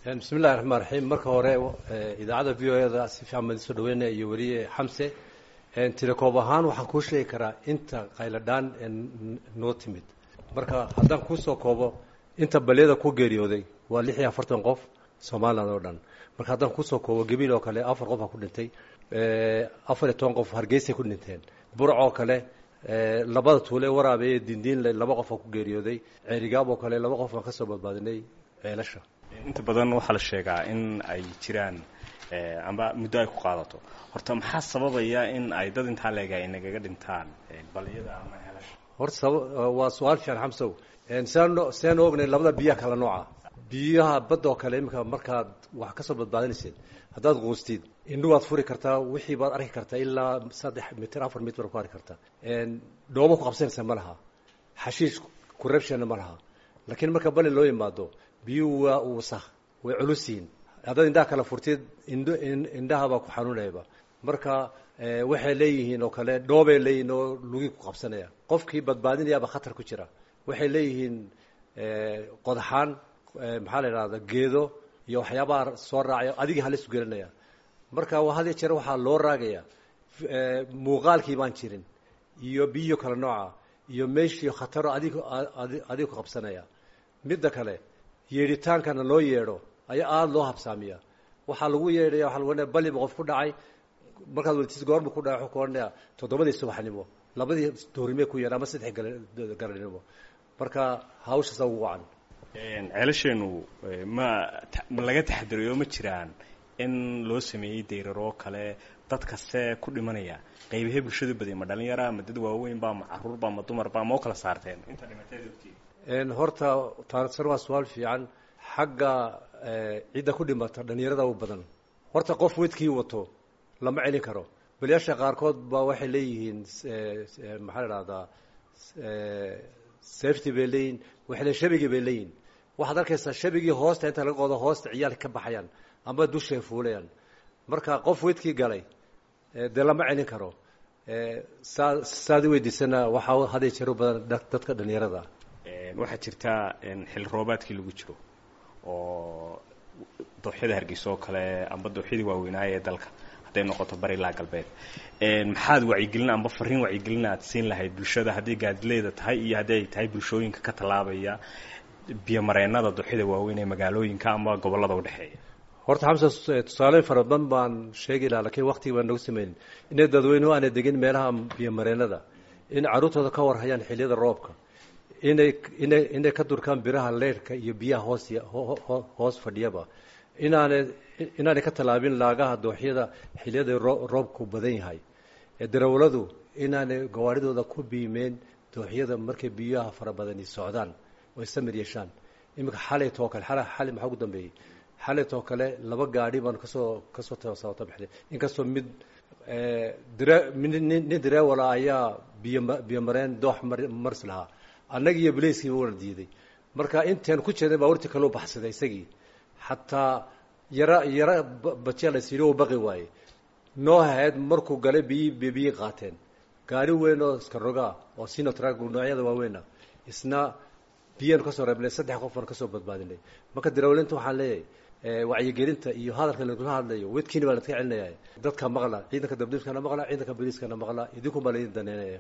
bismillahi raxmaan raxiim marka hore idaacadda v o eda si fiican baan isoo dhaweynaya iyo weliye xamse tilekoob ahaan waxaan kuu sheegi karaa inta qayladhaan noo timid marka haddaan kuusoo koobo inta balyada ku geeriyooday waa lix iyo afartan qof somalilan oo dhan marka haddaan kusoo koobo gebiil oo kale afar qof aa ku dhintay afar iyo toban qof hargeysay ku dhinteen burc oo kale labada tuule waraabeeye dindiinle laba qof aa ku geeriyooday ceerigaab oo kale laba qof aan kasoo badbaadinay ceelasha inta badan waxaa la sheegaa in ay jiraan amba muddo ay ku qaadato horta maxaa sababaya in ay dad intaa leega ay nagaga dhintaan balyada ama ceelasha horta saba waa su-aal fiican xamsow siaan siaan ognay labada biyaha kala nooca biyaha badda oo kale iminka markaad wax kasoo badbaadinaysid haddaad quustid indhu waad furi kartaa wixii baad arki kartaa ilaa saddex mitir afar mitir baad ku arki kartaa dhoobo ku qabsanaysa ma laha xashiish corruptionna ma laha laakiin marka bali loo yimaado biyuhu waa wasakh way culus yihiin haddaad indhaha kala furtid indho indhahabaa ku xanuunayaba marka waxay leeyihiin oo kale dhoobay leeyihiin oo lugii ku qabsanaya qofkii badbaadinayaaba khatar ku jira waxay leeyihiin qodaxaan maxaa la idhahda geedo iyo waxyaabaha soo raacaya adigii halis gelinaya marka had iyo jeer waxaa loo raagaya muuqaalkii baan jirin iyo biyo kale nooca iyo meeshii khataro adig adiga ku qabsanaya midda kale yeedhitaankana loo yeedho ayaa aada loo habsaamiya waxaa lagu yeedhaya waa lagu baliba qof ku dhacay markaad welitis goorma ku dhacay wuxuu ku odhanaya toddobadii subaxnimo labadii doorimee ku yeedha ama saddex garanimo marka hawshaasa ugu wacan ceelasheenu ma ma laga taxadirayo ma jiraan in loo sameeyey dayraroo kale dad kaste ku dhimanaya qaybahee bulshadu badiya ma dhalinyara ma dad waaweynba ma caruurba ma dumarba ma u kala saarteen inta dhimateed ogtiin horta taariksan waa su-aal fiican xagga cidda ku dhimata dhalinyarada u badan horta qof wedkii wato lama celin karo baliyaasha qaarkood baa waxay leeyihiin maxaa la idhahdaa safety bay leeyihin waxay leeyihin shabigi bay leeyihin waxaad arkaysaa shabigii hoosta inta laga qodo hoosta ciyaalka ka baxayaan ama dushay fuulayaan marka qof wedkii galay dee lama celin karo saa saad i weydiisana waxaa haday jero badan dadka dhalinyarada waxaa jirtaa xilli roobaadkii lagu jiro oo dooxyada hargeysa oo kale amba dooxyadii waaweynaaye ee dalka hadday noqoto bari ilaa galbeed maxaad wacyigelin amba fariin wacyigelin aad siin lahayd bulshada hadday gaadileeda tahay iyo haddii ay tahay bulshooyinka ka tallaabaya biyomareennada dooxyada waaweyn ee magaalooyinka ama gobollada udhexeeya horta xamsa tusaaleyn fara badan baan sheegi lahaa lakiin waktigii baan nagu sameynin inay dadweynuhu aanay degin meelaha biyomareennada in carruurtooda ka warhayaan xilliyada roobka inay inay inay ka durkaan biraha leyrhka iyo biyaha hoos hoos fadhiyaba inaanay inaanay ka tallaabin laagaha dooxyada xilliyada roobku badan yahay darawaladu inaanay gawaaridooda ku biimeen dooxyada markay biyaha fara badani socdaan oo samir yeeshaan iminka xalaytoo kale xali maxaa ugu dambeeyey xalaytoo kale laba gaadhi baan kasoo kasoo sabata baxday inkastoo mid dre nin dareewala ayaa biyo biyomareen doox mars lahaa annagi iyo baleyskiiba wana diiday marka intaan ku jeeday baawarti kaloo baxsaday isagii xataa yara yara bajiya la siiri u baqi waaye noo hahayd markuu galay biyi biyi qaateen gaari weyn oo iska rogaa oo sinotrag noocyada waaweyna isna biyanu kasoo reebnay saddex qof baan kasoo badbaadinay marka darawlinta waxaan leeyahay wacyigelinta iyo hadalka lagula hadlayo wedkiina baa ladka celinaya dadka maqla ciidanka dabdiiskana maqla ciidanka boliiskana maqla idinku baa laydin daneynaya